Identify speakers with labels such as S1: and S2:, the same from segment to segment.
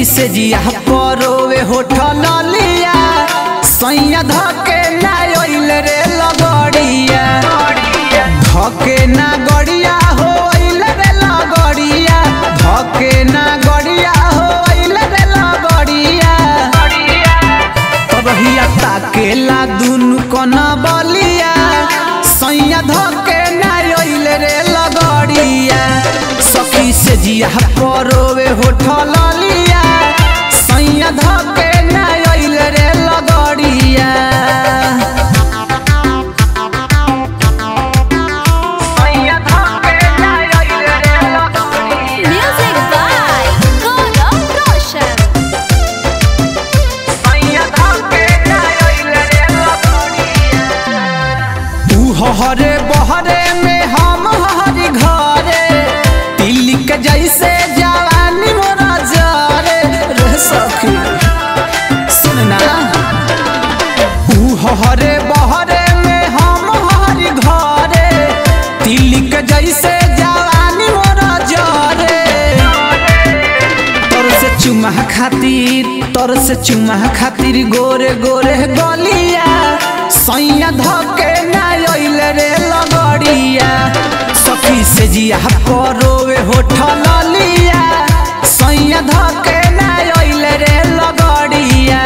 S1: से जिया परोवे होठल लिया सैया धके ना ओइल रे लगड़िया धके ना गड़िया हो ओइल रे लगड़िया धके ना गड़िया हो ओइल रे लगड़िया कबहिया ताकेला दुनु कना बलिया सैया धके ना ओइल रे लगड़िया सखी से जिया परोवे होठल लिया सैया धके ना ओइल रे लगड़िया
S2: Music by Gaurav Roshan.
S1: तू हरे बहरे में हम हरी घरे दिल्ली के जैसे जवानी मोरा जरे रे सखी सुनना तू हरे बहरे में हम हरी घरे दिल्ली के जैसे जवानी मोरा जरे तोर से चुमा खातिर तोर से चुमा खातिर गोरे गोरे गलिया सैया धके ना ओइल रे लगड़िया सखी से जिया परोवे होठल लिया सैया धके ना ओइल रे लगड़िया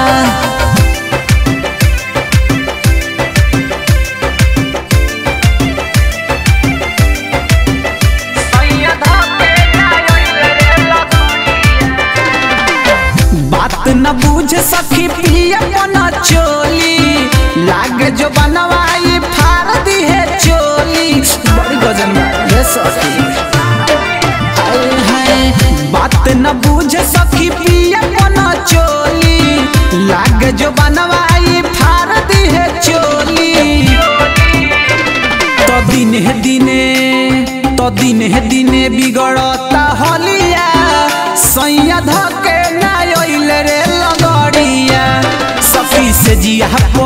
S1: बात न बूझ सखी पिया बना चोली लागे जो बनवाई फार दी है चोली बड़ी गजन बा रे सखी हाय हाय बात न बूझ सखी पिया बना चोली लागे जो बनवाई फार दी है चोली तो दिन है दिने तो दिन है दिने बिगड़ता हलिया सैया धके ना ओइल रे लगड़िया सखी से जिया